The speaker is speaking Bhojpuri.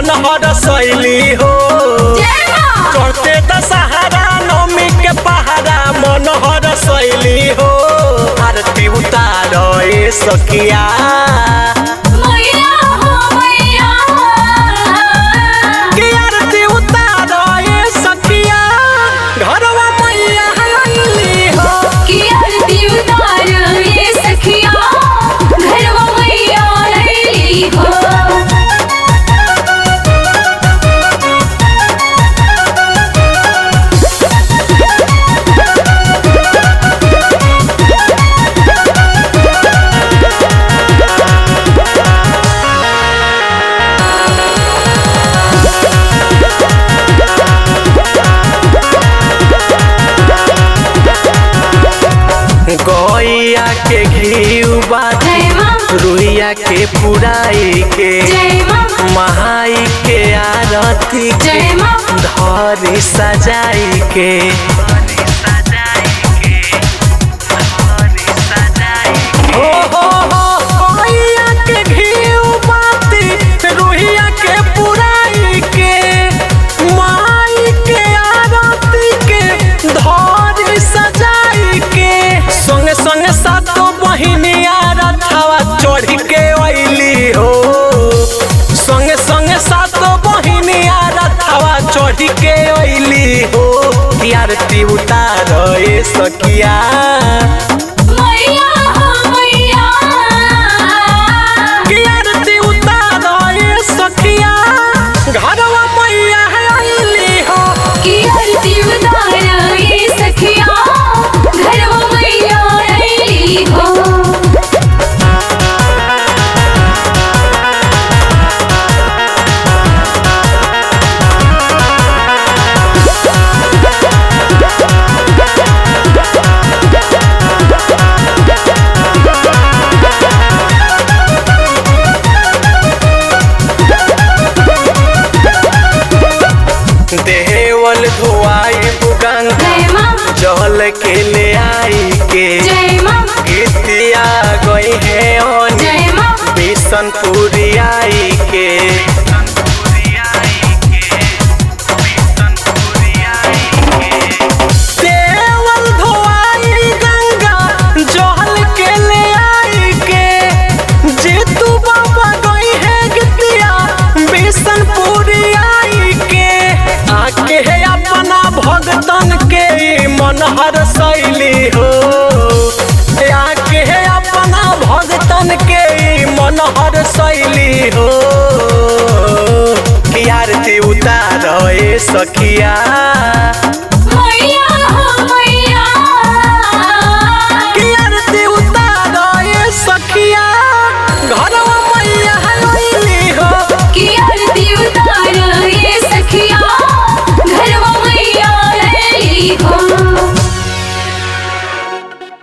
मन हर शैली हो जय माँ करते दशहरा नवमी के पहाड़ा मन हर शैली हो आरती उतार ए सखिया मैया हो मैया के आरती उतार ए सखिया घरवा मैया हल्ली हो की आरती उतार ये सखिया घरवा मैया अइली हो गैया के घी बात जय माँ रुइया के पुराई के जय माँ महाई के आरती के जय माँ धरी सजाई के हो हो हो गैया के घी बाती रुइया के पुराई के माई के आरती के धरी सजाई के संगे संगे सातो बहिनिया रथवा चढ़ के अइली हो संगे संगे सातो बहिनिया रथवा चढ़ के अइली हो आरती उतार ए सखिया मैया हो मैया की आरती उतार ए सखिया घरवा मैया अइली हो की आरती उतार ये सखिया घरवा मैया अइली हो देवल धोआई गंगा जय माँ जल के ले आई के जय माँ गीतिया गई है ओनी जय माँ बिशनपुरी आई के देवल धोआई गंगा जल के ले आई के जीतू बाबा गई है गीतिया बिशनपुरी आई के आके है अपना भगतन के मन हर शैली हो आके है अपना भगतन के मन हर शैली हो कि आरती उतार ए सखिया